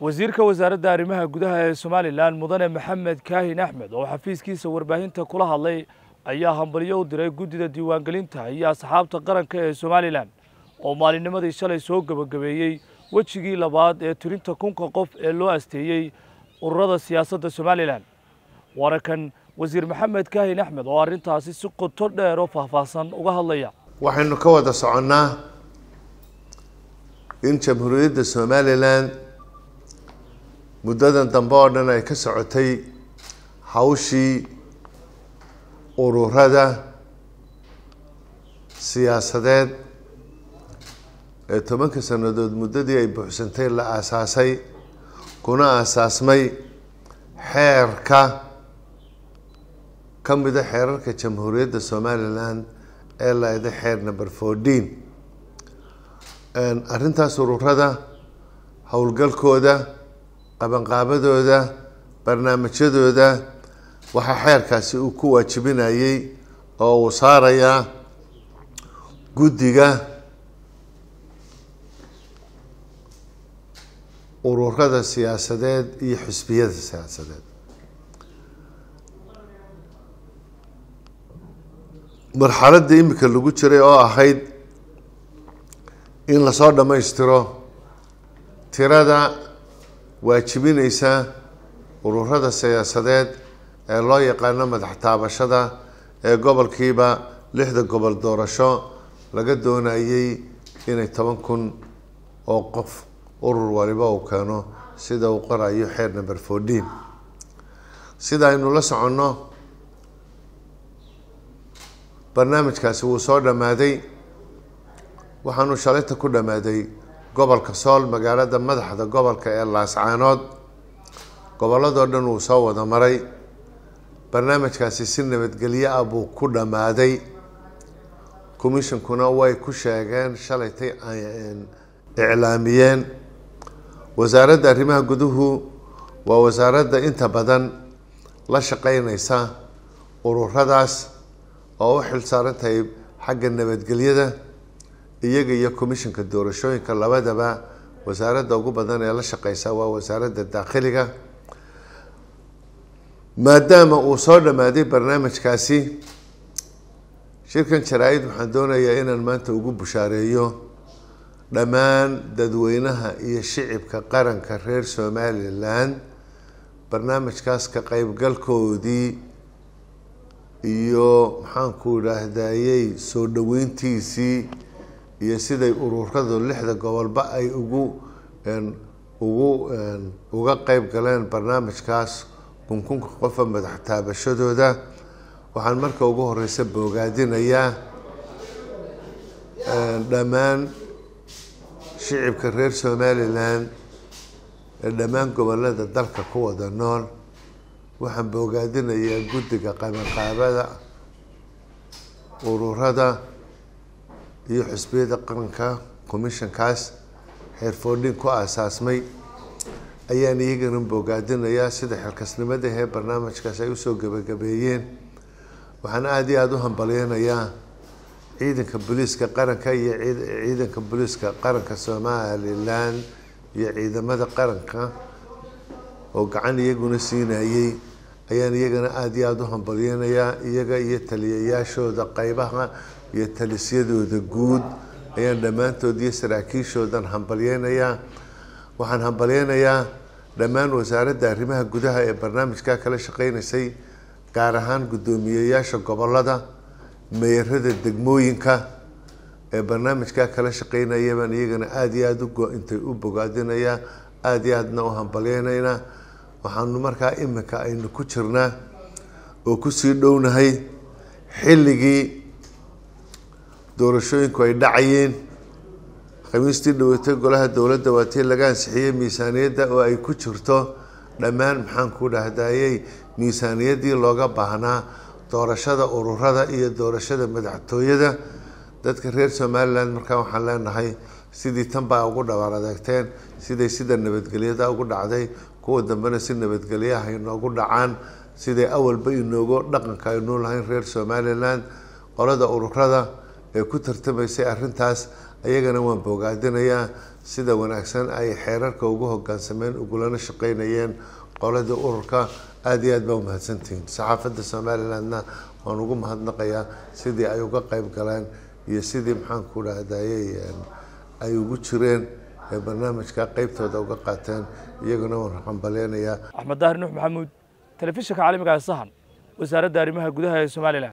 wasiirka wasaaradda arrimaha gudaha ee somalilan mudane maxamed kaahin axmed oo xafiiskiisa warbaahinta kula hadlay ayaa hambalyo u diray guddida diiwaangelinta iyo asxaabta qaranka ee somalilan oo maalinnimadii shalay soo gebagabeeyey wejigii labaad ee tirinta kunka qof ee loo asteeyey ururada siyaasadda somalilan waana kan wasiir maxamed kaahin axmed oo arrintaasi si qoto dheer oo faahfaahsan uga hadlaya waxaynu ka wada soconnaa in jamhuuriyadda somalilan muddadan dambe oo dhan ay ka socotay hawshii ururada siyaasadeed ee tobanka sannadood muddadii ay buuxsantay la aasaasay kuna aasaasmay xeerka ka mida xeerarka jamhuuriyadda somalilan ee laeda xeer number fourteen arrintaas ururada howlgalkooda qabanqaabadooda barnaamijyadooda waxaa xeerkaasi uu ku waajibinayey oo uu saarayaa guddiga ururada siyaasadeed iyo xisbiyada siyaasadeed marxaladda imika lagu jiray oo ahayd in lasoo dhammaystiro tirada waajibineysa ururada siyaasadeed ee loo yaqaano madax taabashada ee gobolkiiba lixda gobol doorasho laga doonayey inay toban kun oo qof urur waliba uu keeno sida uu qorayo xeer number fourteen sida aynu la soconno barnaamijkaasi wuu soo dhammaaday waxaanu shalayta ku dhammaaday gobolka sool magaalada madaxda gobolka ee laascaanood gobolladoo dhan wuu soo wada maray barnaamijkaasi si nabadgelyo ah buu ku dhammaaday commissionkuna way ku sheegeen shalaytay iclaamiyeen wasaaradda arrimaha guduhu waa wasaaradda inta badan la shaqeyneysa ururadaas oo u xil saaran tahay xagga nabadgelyada iyaga iyo commissionka doorashooyinka labadaba wasaaradda ugu badan ee la shaqeysa waa wasaaradda daakhiliga maadaama uu soo dhammaaday barnaamijkaasi shirkan jaraa-id waxaan doonayaa inaan maanta ugu bushaareeyo dhammaan dadweynaha iyo shicibka qaranka reer somalilan barnaamijkaas ka qeybgalkoodii iyo maxaanku idhaahdayey soo dhaweyntiisii iyo siday ururadu lixda gobolba ay ugu ugu uga qeyb galeen barnaamijkaas kunkunka qofa madax taabashadooda waxaan marka ugu horeysa boogaadinayaa dhammaan shicibka reer somalilan ee dhammaan gobolada dalka ku wada nool waxaan boogaadinayaa guddiga qabanqaabada ururada iyo xusbiyada qaranka commissionkaas xeer foordhin ku aasaasmay ayaan iyagana boogaadinayaa sida xilkasnimada ee barnaamijkaas ay usoo gebagabeeyeen waxaan aada iyo aada u hambalyeynayaa ciidanka booliiska qaranka iyo ciidanka booliiska qaranka somalilan iyo ciidamada qaranka oo gacan iyaguna siinayey ayaan iyagana aada iyo aada u hambalyeynayaa iyaga iyo taliyayaashooda qeybaha iyo talisyadooda guud ayaan dhammaantood iyo saraakiishoodan hambalyeynayaa waxaan hambalyeynayaa dhammaan wasaaradda arrimaha gudaha ee barnaamijka kala shaqeyneysay gaar ahaan guddoomiyeyaasha gobolada meerada degmooyinka ee barnaamijka kala shaqeynaya baan iyagana aada iyo aada uintay u bogaadinayaa aada iyo aadna u hambalyeynaynaa waxaanu markaa iminka aynu ku jirnaa oo kusii dhownahay xilligii doorashooyinku ay dhacayeen khamiistii dhaweytay golaha dowladda waa tii laga ansixiyey miisaaniyadda oo ay ku jirto dhammaan maxaanku dhahdayey miisaaniyaddii looga baahnaa doorashada ururada iyo doorashada madaxtooyada dadka reer somalilan markaa waxaan leenahay sidii tan baa ugu dhawaar adeegteen siday sida nabadgelyada ugu dhacday kuwa dambena si nabadgelyaha inoogu dhacaan siday awalba inoogu dhaqanka aynuu lahayn reer somalilan qolada ururada ee ku tartamaysay arrintaas ayagana waan bogaadinayaa sida wanaagsan ay xeerarka ugu hogaansameen ugulana shaqeynayeen qoladii ururka aada iyo aad baa umahadsantihiin saxaafadda somalilandna waan ugu mahadnaqayaa sidii ay uga qeyb galeen iyo sidii maxaanku dhahdaayey ay ugu jireen ee barnaamijka qeybtooda uga qaateen iyaguna waan hambalyeynayaa axmed daahir nuux maxamuud telefishinka caalamiga ee sahan wasaaradda arrimaha gudaha ee somalilan